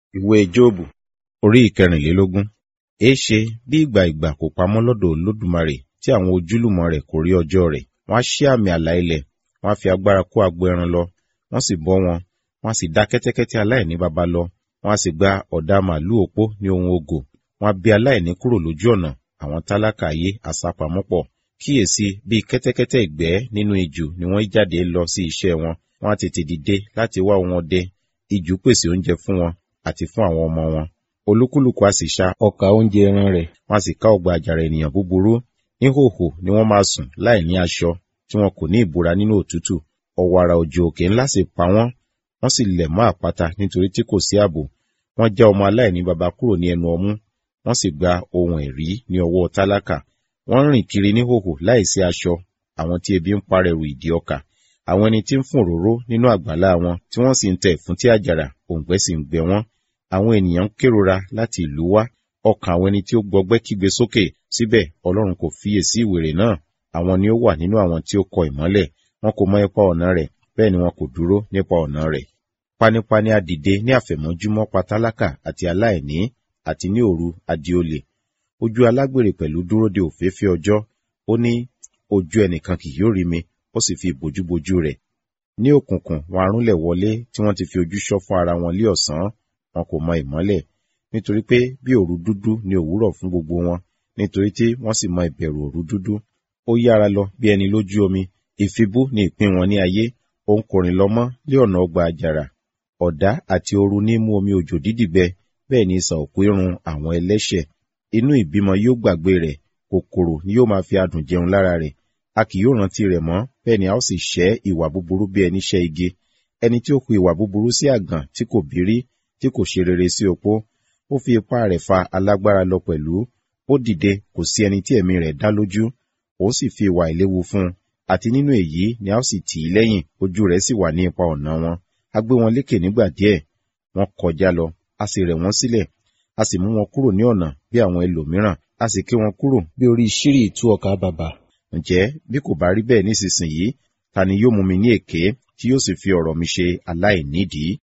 Ìwé Jóòbù orí ìkẹrìnlélógún. Èéṣe bí ìgbà ìgbà kò pamọ́ lọ́dọ̀ Olódùmarè tí àwọn ojúlùmọ̀ rẹ̀ kò rí ọjọ́ rẹ̀? Wọ́n á ṣí àmì àlà ilẹ̀, wọ́n á fi agbára kó agbo ẹran lọ, wọ́n sì bọ́ wọn, wọ́n á sì dá kẹ́tẹ́kẹ́tẹ́ aláìní baba lọ, wọ́n á sì gba ọ̀dà màlúù opó ní ohun ògò, wọ́n á bí aláìní kúrò lójú ọ̀nà, àwọn tálákà ayé á sá pamọ́ pọ̀. Kíyèsí, bí kẹ́tẹ́kẹ́tẹ́ ìgbẹ́ nínú ijù ni wọ́n jáde lọ sí iṣẹ́ wọn, wọ́n á tètè dìde láti wá ohun ọdẹ, ijù pèsè oúnjẹ fún wọn àti fún àwọn ọmọ wọn. Olúkúlùkù á sì ṣá ọkà oúnjẹ ẹran rẹ̀, wọ́n á sì ká ọgbà àjàrà ènìyàn búburú. Níhòhò ni wọ́n máa sùn láì ní aṣọ, tí wọn kò ní ìbora nínú òtútù. Ọ̀wàrà òjò òkè ńlá sì pa wọ́n, wọ́n sì lẹ̀ mọ́ àpáta nítorí tí kò sí ààbò. Wọ́n já ọmọ aláìní baba kúrò ní ẹnu ọmú, wọ́n sì gba ohun ẹ̀rí ní ọwọ́ tálákà. Wọ́n rìn kiri níhòhò láìsí aṣọ, àwọn tí ebi ń parẹ́rù ìdí ọkà. Àwọn ẹni tí ń fún òróró nínú àgbàlá wọn, tí wọ́n sì ń tẹ ìfúntí àjàrà, òǹgbẹ sì ń gbẹ wọ́n. Àwọn ènìyàn ń kérora láti ìlú wá, ọkàn àwọn ẹni tí ó gbọgbẹ́ kígbe sókè, síbẹ̀ Ọlọ́run kò fiyèsí ìwèrè náà. Àwọn ni ó wà nínú àwọn tí ó kọ ìmọ́lẹ̀, wọn kò mọ ipa ọ̀nà rẹ̀, bẹ́ẹ̀ ni wọn kò dúró nípa ọ̀nà rẹ̀. Panipani á dìde ní àfẹ̀mọ́júmọ́ pa tálákà àti aláìní, àti ní òru á di olè. Ojú alágbèrè pẹ̀lú dúró de òfééfé ọjọ́, ó ní, ojú ẹnìkan kì yóò rí mi, ó sì fi ìbòjúbojú rẹ̀. Ní òkùnkùn wọn arúnlẹ̀ wọlé tí wọ́n ti fi ojú ṣọ́ fún ara wọn lé ọ̀sán, wọn kò mọ ìmọ́lẹ̀, nítorí pé bí òru dúdú ni òwúrọ̀ fún gbogbo wọn, nítorí tí wọ́n sì mọ ìbẹ̀rù òru dúdú. Ó yára lọ bí ẹni lójú omi, ìfibú ni ìpín wọn ní ayé, òun kò rìn lọ mọ́ lé ọ̀nà ọgbà àjàrà. Ọ̀dá àti ooru ní mú omi òjò dídì gbẹ, bẹ́ẹ̀ ni isà òkú irun àwọn ẹlẹ́ṣẹ̀. Inú ìbímọ yóò gbàgbé rẹ̀, kòkòrò ni yóò máa fi adùn jẹun lára rẹ̀. A kì yóò rántí rẹ̀ mọ́, bẹ́ẹ̀ ni a ó sì ṣẹ́ ìwà búburú bí ẹni ṣẹ́ igi. Ẹni tí ó hu ìwà búburú sí àgàn tí kò bírí, tí kò ṣe rere sí opó. Ó fi ipá rẹ̀ fa alágbára lọ pẹ̀lú. Ó dìde, kò sí ẹni tí ẹ̀mí rẹ̀ dá lójú. Òun sì fi ìwà ìléwu fún un. Àti nínú èyí ni a ó sì tì í lẹ́yìn, ojú rẹ̀ sì wà ní ipa ọ̀nà wọn. A gbé wọn lékè nígbà díẹ̀, wọ́n kọjá lọ, a sì rẹ̀ wọ́n sílẹ̀, a sì mú wọn kúrò ní ọ̀nà bí àwọn ẹlòmíràn, a sì ké wọn kúrò bí orí ṣírí ìtú ọkà bàbà. Ǹjẹ́ bí kò bá rí bẹ́ẹ̀ nísinsìnyí, ta ni yóò mú mi ní èké tí yóò sì fi ọ̀rọ̀ mi ṣe aláìnídìí?